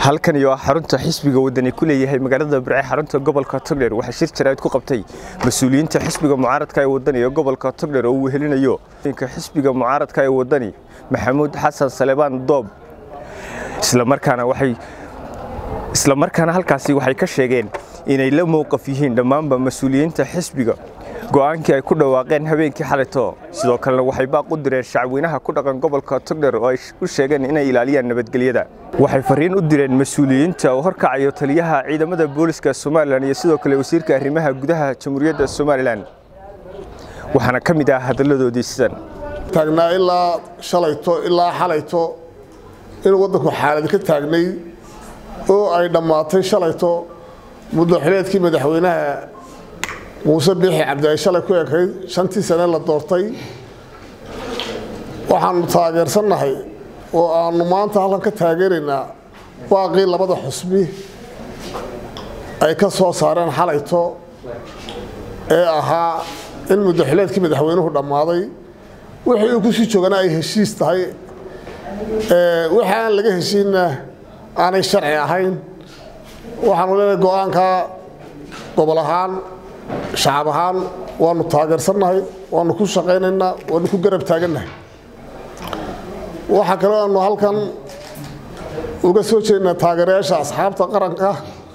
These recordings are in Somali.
halkani waa xarunta xisbiga wadani ku leeyahay magaalada birce xarunta gobolka togdheer waxaa shir jaraa'id ku qabtay mas-uuliyiinta xisbiga mucaaradka ee wadani ee gobolka togdheer oo uu wehelinayo xisbiga mucaaradka ee wadani maxamuud xasan salebaan doob islamarkaana waxay islamarkaana halkaasi waxay ka sheegeen inay la mowqaf yihiin dhammaanba mas-uuliyiinta xisbiga go'aankii ay ku dhawaaqeen habeenkii xalito sidoo kalena waxay baaq u direen shacweynaha ku dhaqan gobolka togdheer oo ay u sheegeen inay ilaaliyaan nabadgelyada waxay fariin u direen mas-uuliyiinta oo horkacayo taliyaha ciidamada booliska somalilan iyo sidoo kale wasiirka arrimaha gudaha jamhuuriyadda somalilan waxaana ka mid ah hadalladoodii sidan taagnaa ilaa shalayto ilaa xalayto inuu waddanku xaalad ka taagnay oo ay dhammaatay shalayto muddaxileedkii madaxweynaha muuse biixi cabdi ay shalay ku ekayd shantii sane la doortay waxaanu taageersannahay oo aanu maanta halkan ka taageeraynaa baaqii labada xusbi ay ka soo saareen xalayto ee ahaa in muddaxileedkii madaxweynuhu dhammaaday wixii uu ku sii joogana ay heshiis tahay wixii aan laga heshiinna aanay sharci ahayn waxaanu leenahay go-aanka gobol ahaan shacab ahaan waanu taageersannahay waanu ku shaqaynaynaa waanu ku garab taagannahay waxaa kaloo aanu halkan uga soo jeednaa taageerayaasha asxaabta qaranka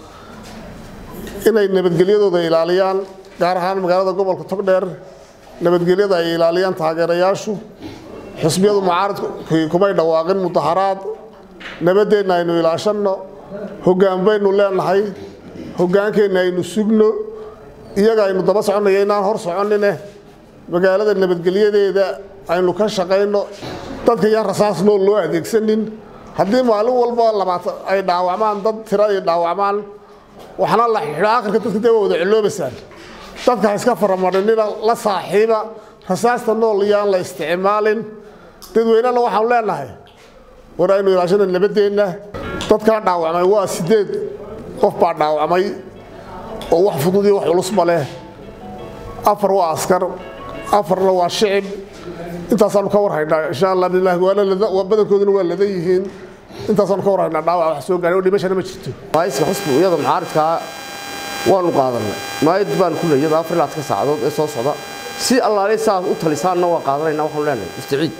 inay nabadgelyadooda ilaaliyaan gaar ahaan magaalada gobolka togdheer nabadgelyada ay ilaaliyaan taageerayaashu xusbiyadu mucaaradkii kumay dhawaaqin mudaharaad nabadeenna aynu ilaashanno hoggaan baynu leenahay hoggaankeenna aynu sugno iyaga aynu daba soconaya inaan hor soconine magaalada nabadgelyadeeda aynu ka shaqayno dadka yaan rasaas nool loo adeegsanin haddii maalin walba labaatan ay dhaawacmaan dad tira ay dhaawacmaan waxna la xidho akhirka dadka dee waa wada ciloobaysaan dadka ha iska faramadhinina la saaxiiba rasaasta nool yaan la isticmaalin dadweynena waxaanu leenahay war aynu ilaashana nabadeenna dadkaa dhaawacmay waa sideed qof baa dhaawacmay oo wax fudud iyo wax culusba leh afar waa askar afarna waa shicib intaasaanu ka warhaynaa insha allah bilahi badankooduna waa ladan yihiin intaasaanu ka warhaynaa dhaawac wax soo gaaray oo dhimashana ma jirto maayiska xusbi iyada mucaaridkaa waanu qaadanay maayad baan ku leeyada afar ilaa ka saacadood ee soo socda si allaale saas u talisaanna waa qaadanayna waxaanu leenahay isticiid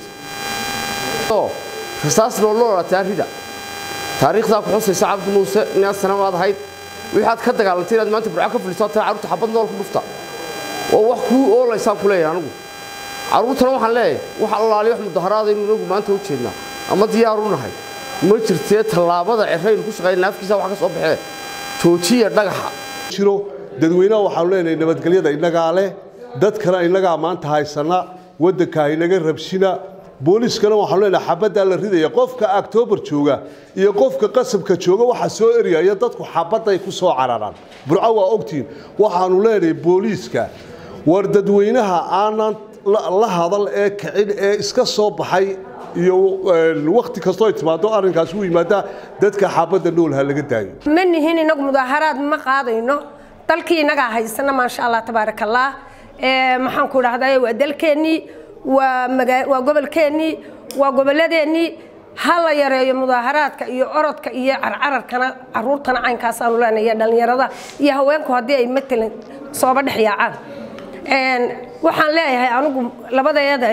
rasaas nooloo dhalatay arrida taariikhdaa ku xusaysa cabdi muuse inaad sanamaad ahayd waxaad ka dagaalantay inaad maanta burco ka fulisaa taa carruurta xabad nool ku dhufta oo wax kuu oolaysaan ku leeyahay anigu carruurtana waxaan leeyahay wax allaaliyo wax mudaharaadaynu inagu maanta u jeednaa ama diyaaru nahay ma jirtee tallaabada ceraynu ku shaqaynaa afkiisa wax ka soo baxee joojiya dhagaxa jiro dadweynaha waxaanu leenahay nabadgelyada innagaa leh dadkana innagaa maanta haysana waddanka inaga rabshina booliiskana waxaanu leenahay xabaddaa la ridaya qofka octoobar jooga iyo qofka qasabka jooga waxaa soo eryaya dadku xabadday ku soo cararaan burco waa ogtiin waxaanu leenahay booliiska war dadweynaha aanan la hadal ee kicin ee iska soo baxay iyo wakhti kastoo ay timaado arrinkaas u yimaadaa dadka xabadda nool ha laga daayo ma nihin inagu mudaaharaad ma qaadayno dalkii inagaa haysana maasha allah tabaaraka allah maxaan ku idhahdaa waa dalkeennii waa gobolkeennii waa gobolladeennii ha la yareeyo mudaaharaadka iyo orodka iyo carcararkana caruurtana caynkaasaanu leenaya dhallinyarada iyo haweenku haddii ay matalan sooba dhex yaacaan waxaan leeyahay anigu labadeeda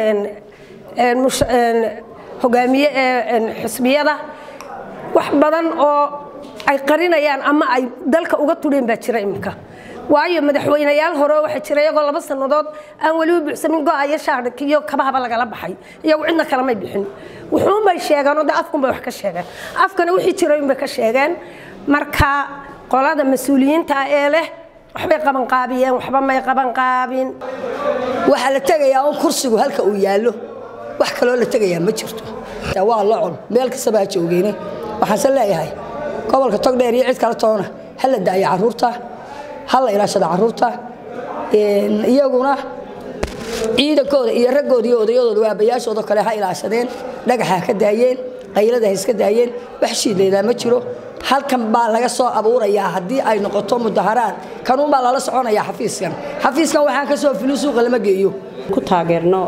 hogaamiye ee xisbiyada wax badan oo ay qarinayaan ama ay dalka uga tudheen baa jira iminka waayo madaxweynayaal hore waxaa jira iyagoo laba sannadood aan weliba buuxsamin go-ayo shaarhka iyo kabahaba lagala baxay iyagu cidna kalamay bixin wuxuunbay sheegeen oo de afkunbay wax ka sheegeen afkana wixii jiray unbay ka sheegeen marka qolada mas-uuliyiinta ee leh waxbay qabanqaabiyeen waxba may qabanqaabin waxaa la tegayaa un kursigu halka uu yaallo wax kaloo la tegayaa ma jirto waa locol meel kastaba ha joogeyne waxaanse leeyahay gobolka togdheer iyo cid kale toona ha la daayo carruurta ha la ilaashada carruurta iyaguna ciidankooda iyo raggooda iyo odayadooda waabayaashooda kale ha ilaashadeen dhagaxa ha ka daayeen qaylada ha iska daayeen wax shiidlaydaa ma jiro halkan baa laga soo abuurayaa haddii ay noqoto mudaharaad kanuun baa lala soconayaa xafiiskan xafiiskan waxaan ka soo filin suuqa lama geeyo ku taageerno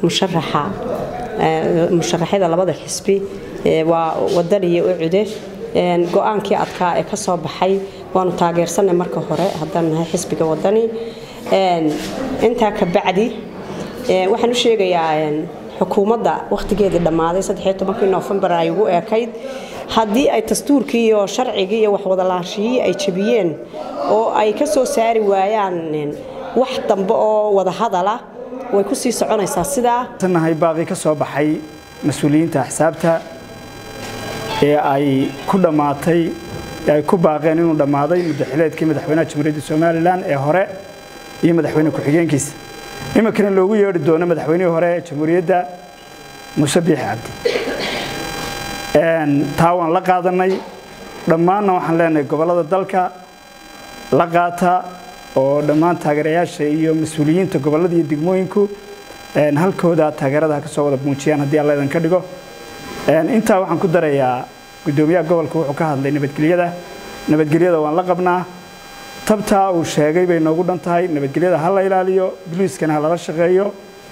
musharaxa musharaxyada labada xisbi waa wadan iyo ucude go-aankii adkaa ee ka soo baxay waanu taageersanay marka hore haddaan nahay xisbiga wadani intaa ka bacdi waxaan u sheegayaa xukuumadda wakhtigeedii dhammaaday nofembar ay ugu eekayd haddii ay dastuurkii iyo sharcigii iyo waxwadalaashiyii ay jebiyeen oo ay ka soo saari waayaan wax dambe oo wadahadala way ku sii soconaysaa sidaa nahay baaqii ka soo baxay mas-uuliyiinta axsaabta ee ay ku dhammaatay ee ay ku baaqeen inuu dhammaaday muddaxileedkii madaxweynaha jamhuuriyadda somalilan ee hore iyo madaxweyne ku-xigeenkiisa iminkana loogu yeedhi doono madaxweynihii hore ee jamhuuriyadda muuse biixi cabdi taa waan la qaadanay dhammaanna waxaan leenahay gobollada dalka la qaata oo dhammaan taageerayaasha iyo mas-uuliyiinta gobollada iyo degmooyinku halkooda taageerada ha ka soo wada muujiyaan haddii alla idinka dhigo intaa waxaan ku darayaa guddoomiyaha gobolka wuxuu ka hadlay nabadgelyada nabadgelyada waan la qabnaa tabtaa uu sheegay bay noogu dhan tahay nabadgelyada ha la ilaaliyo boliiskana ha lala shaqeeyo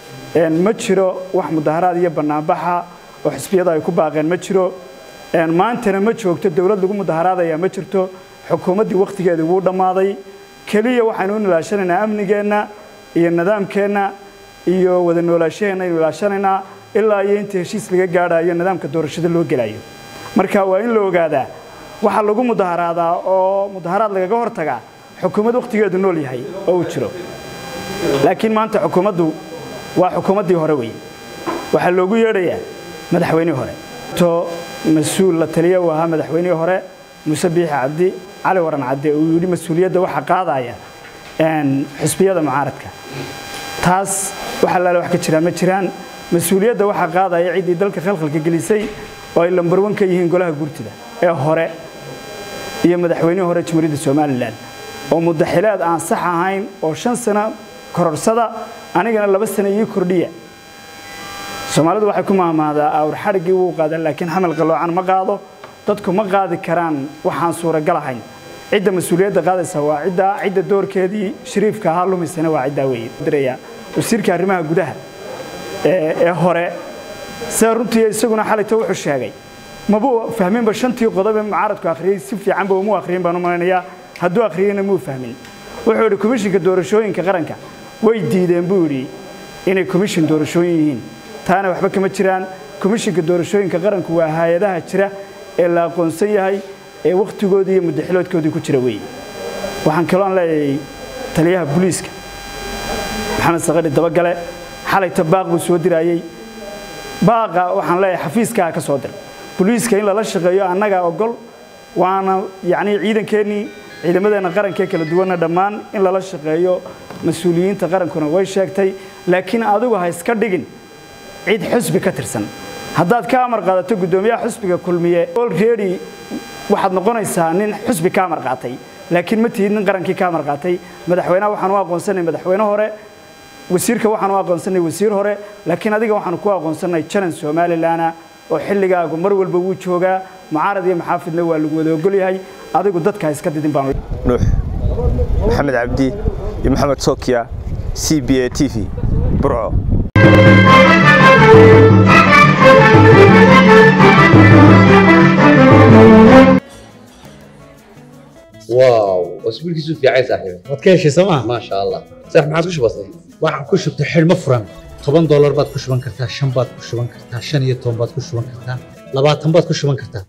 ma jiro wax mudaharaad iyo bannaanbaxa oo xisbiyada ay ku baaqeen ma jiro maantana ma joogto dowlad lagu mudaharaadaya ma jirto xukuumaddii wakhtigeedii wuu dhammaaday keliya waxaynu u ilaashanaynaa amnigeenna iyo nidaamkeenna iyo wada noolaashaheenna aynu ilaashanaynaa ilaa iyo inta heshiis laga gaadhayo nidaamka doorashada loo gelayo marka waa in la ogaadaa waxaa lagu mudaharaadaa oo mudaharaad lagaga hortagaa xukuumad wakhtigeedu nool yahay oo uu jiro laakiin maanta xukuumaddu waa xukuumaddii hore weeye waxaa loogu yeedhayaa madaxweynihii hore to mas-uul la taliya uu ahaa madaxweynihii hore muuse biixi cabdi cali waran cadde uu yidhi mas-uuliyadda waxaa qaadaya xisbiyada mucaaradka taas wax allaale wax ka jiraa ma jiraan mas-uuliyadda waxaa qaadaya ciddii dalka khalkhalka gelisay oo ay lambarwan ka yihiin golaha gurtida ee hore iyo madaxweynihii hore jamhuuriyadda somalilan oo mudaxileed aan sax ahayn oo shan sano kororsada anigana laba sano ii kordhiya soomaalidu waxay ku mahmaadaa awr xadhiggii wuu qaadan laakiin xamal qaloocan ma qaado dadku ma qaadi karaan waxaan suuragal ahayn cidda mas-uuliyadda qaadaysa waa ciddaa cidda doorkeedii shariifka ahaa lumisana waa ciddaa weeye diraya wasiirka arrimaha gudaha ee hore sida runtii isaguna xalayto wuxuu sheegay mabuu fahminba shantii qodob ee mucaaradku akhriyey si fiicanba umuu akhriyin baan u malaynayaa hadduu akhriyeyna muu fahmin wuxuu yidhi komishinka doorashooyinka qaranka way diideen buu yidhi inay komishin doorashooyin yihiin taana waxba kama jiraan komishinka doorashooyinka qaranku waa hay-adaha jira ee la aqoonsan yahay ee wakhtigoodii iyo muddaxiloodkoodii ku jira weeye waxaan kaloon leeyahay taliyaha booliiska maxamed sakari dabagale xalayta baaq buu soo diraayey baaqa waxaan leeyahay xafiiskaa ka soo dir booliiska in lala shaqeeyo annagaa ogol waana yacnii ciidankeennii ciidamadeenna qarankee kala duwanna dhammaan in lala shaqeeyo mas-uuliyiinta qarankuna way sheegtay laakiin adigu ha iska dhigin cid xusbi ka tirsan haddaad ka amar qaadato guddoomiyaha xusbiga kulmiye olready waxaad noqonaysaa nin xusbi ka amar qaatay laakiin ma tihid nin qarankii ka amar qaatay madaxweynaha waxaan u aqoonsanay madaxweyne hore wasiirka waxaan u aqoonsanay wasiir hore laakiin adiga waxaanu ku aqoonsanay janan somalilana oo xilligaagu mar walba wuu joogaa mucaarad iyo maxaafidna waa lagu wada ogol yahay adigu dadka iska didin baan nuux maxamed cabdi iyo maxamed sokiya c b a t v burco واو اسبوعك في عين صاحبي waad ka heshay sooma ما شاء الله صح ما عادش بسيط waxaan ku shubtay xidhmo furan toban doolar baad ku shuban kartaa shan baad ku shuban kartaa shan iyo toban baad ku shuban kartaa labaatan baad ku shuban kartaa